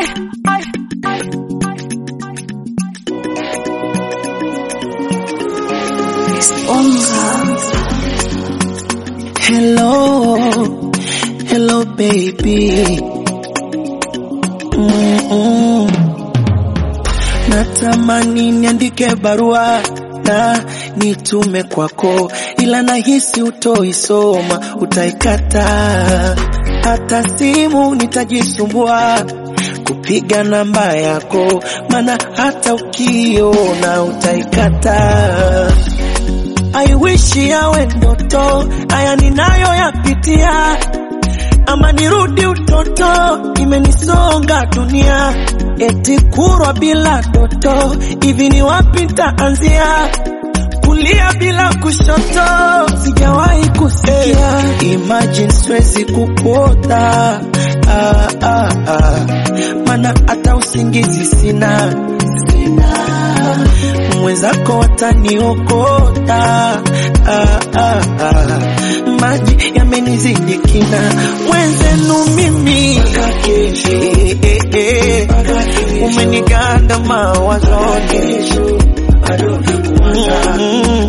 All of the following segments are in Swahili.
Ay, ay, Hello, hello baby. Mm-mm. Natamani niandike barua na nitume kwako, ila nahisi utoisoma, utaikata. Hata simu nitajisumbua kupiga namba yako, maana hata ukiona utaikata. I wish yawe ndoto, haya ninayoyapitia, ama nirudi utoto, imenisonga dunia, eti kurwa bila doto, hivi ni wapi nitaanzia? Kulia bila kushoto, sijawahi kusikia. Imagine siwezi kukuota, ah, ah, ah. Mana hata usingizi sina, sina mwenzako wataniokota ah, ah, ah. maji yamenizidi kina mwenzenu mimi eh, eh, eh. umeniganda mawazoni Mm,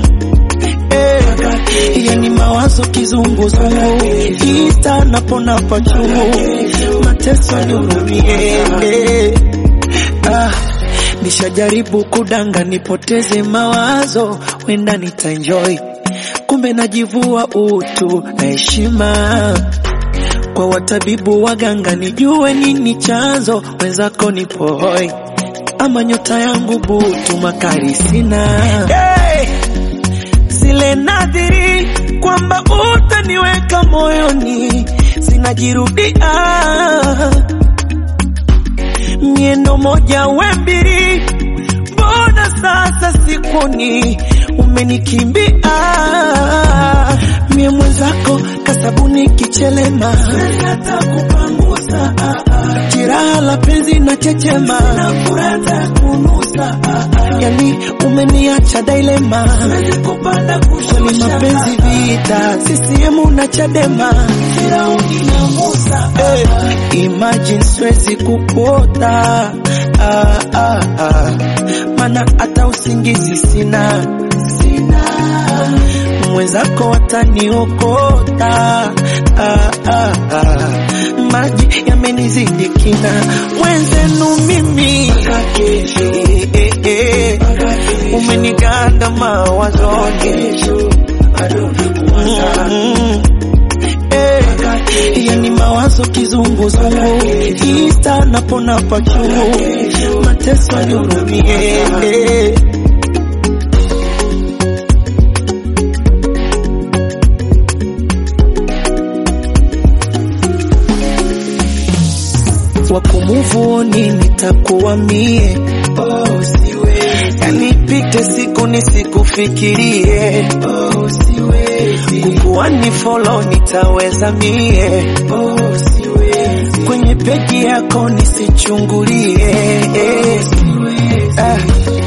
eh. yani mawazo kizunguzungu ita napona pachungu mateso nihurumie eh. ah. Nishajaribu kudanga nipoteze mawazo, wenda nitaenjoy, kumbe najivua utu na heshima kwa watabibu waganga, nijue nini chanzo, wenzako nipo hoi, ama nyota yangu butu, makari sina hey! zile nadhiri kwamba utaniweka moyoni, zinajirudia miendo moja we mbili, mbona sasa sikuni umenikimbia? Mie mwenzako kasabuni kichelema, hata kupangusa jiraha la penzi na chechema, furata kunusa yani umeniacha dailema, kweli mapenzi vita, CCM na Chadema, Firauni na Musa hey, imagine siwezi kukuota ah, ah, ah. Mana hata usingizi sina, sina. Mwenzako wataniokota ah, ah, ah. Maji yamenizidi kina, mwenzenu mimi eh, eh, eh. Umeniganda mawazoni Mm, eh. yani mawazo kizunguzungu ista napona pachungu mateso nihurumie eh. wakumuvuni nitakuwa mie oh, siwezi. yani pite siku nisikufikirie oh, siwezi. kukuwa ni follow nitaweza mie oh, siwezi. kwenye peji yako nisichungulie oh, siwezi. Ah,